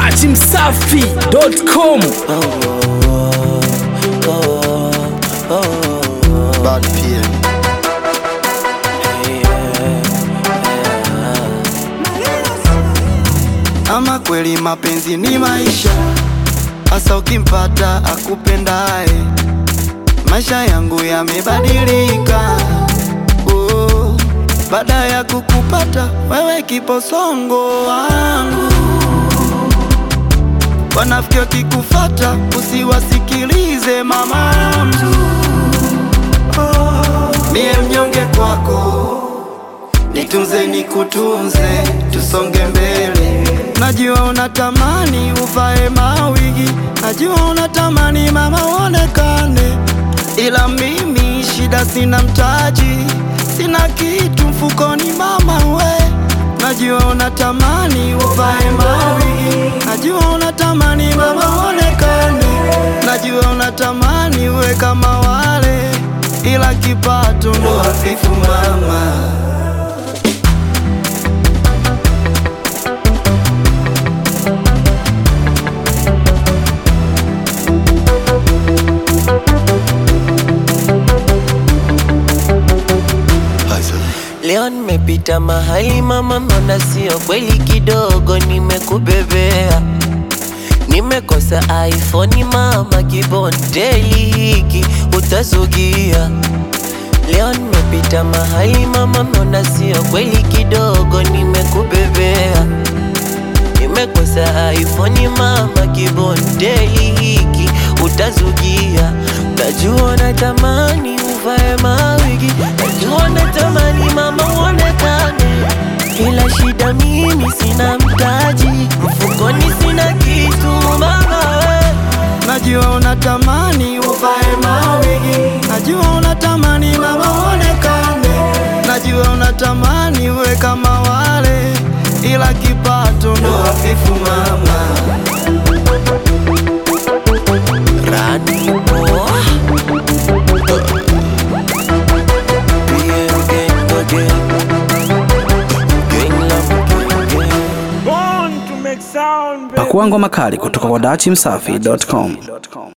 dachimsafi.com Bad PM. Ama kweli mapenzi ni maisha, hasa ukimpata akupendaye. Maisha yangu yamebadilika, oh, baada ya kukupata wewe, kiposongo wangu. Wanafiki wakikufata usiwasikilize mama mtu Mie mnyonge kwako, nitunze nikutunze, tusonge mbele. Najua unatamani uvae mawigi, najua unatamani mama uonekane, ila mimi shida, sina mtaji, sina kitu mfukoni mama we. Najua unatamani uvae mawigi, najua unatamani mama uonekane, najua unatamani uwe kama wale ila kipato ndo hafifu mama. Leo nimepita mahali mama, mbona sio kweli kidogo nimekubebea. Nimekosa iPhone mama, kibondeli hiki utazugia. Leo nimepita mahali mama, mbona sio kweli kidogo nimekubebea. Nimekosa iPhone mama, kibondeli hiki utazugia. Najua natamani uvae mawigi, najua natamani mama uonekane, ila shida mimi sina mtaji, mfukoni sina kitu mama we. Najua unatamani uvae mawigi, najua unatamani mama uonekane, najua unatamani uwe kama wale, ila kipato ndo hafifu mama. Rani boy. Bien, bien, again. Gang lam, gang, gang. pakua ngoma kali kutoka kwa dachimsafi.com